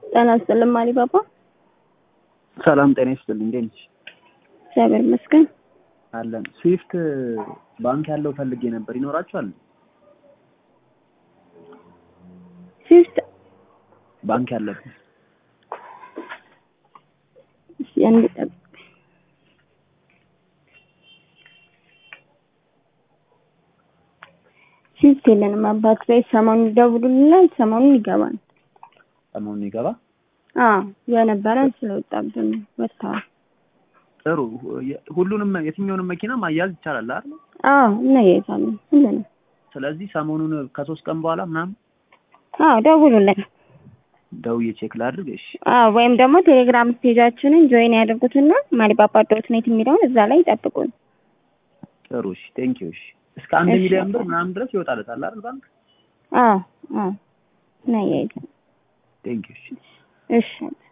ጤና ይስጥልኝ ማሊ ባባ። ሰላም ጤና ይስጥልኝ። እንዴት ነሽ? እግዚአብሔር ይመስገን። አለን። ስዊፍት ባንክ ያለው ፈልጌ ነበር። ይኖራችኋል? ስዊፍት ባንክ ያለበት እስኪ አንድ ጠብቅ። ስዊፍት የለንም አባት ላይ ሰሞኑን ይደውሉልናል። ሰሞኑን ይገባል። ሰሞኑን ይገባ። አዎ የነበረን ስለወጣብን ወጥተዋል። ጥሩ። ሁሉንም የትኛውንም መኪና ማያዝ ይቻላል አይደል? አዎ እናያይዛለን ሁሉንም። ስለዚህ ሰሞኑን ከሶስት ቀን በኋላ ምናምን አዎ ደውሉልን። ደውዬ ቼክ ላድርግ። እሺ አዎ ወይም ደግሞ ቴሌግራም ስቴጃችንን ጆይን ያደርጉትና ማሊባባ ዶት ኔት የሚለውን እዛ ላይ ይጠብቁን። ጥሩ። እሺ ቴንክ ዩ። እሺ እስከ አንድ እሺ። ሚሊዮን ብር ምናምን ድረስ ይወጣለታል አይደል ባንክ? አዎ አዎ እናያይዛለን። ቴንክ ዩ። እሺ እሺ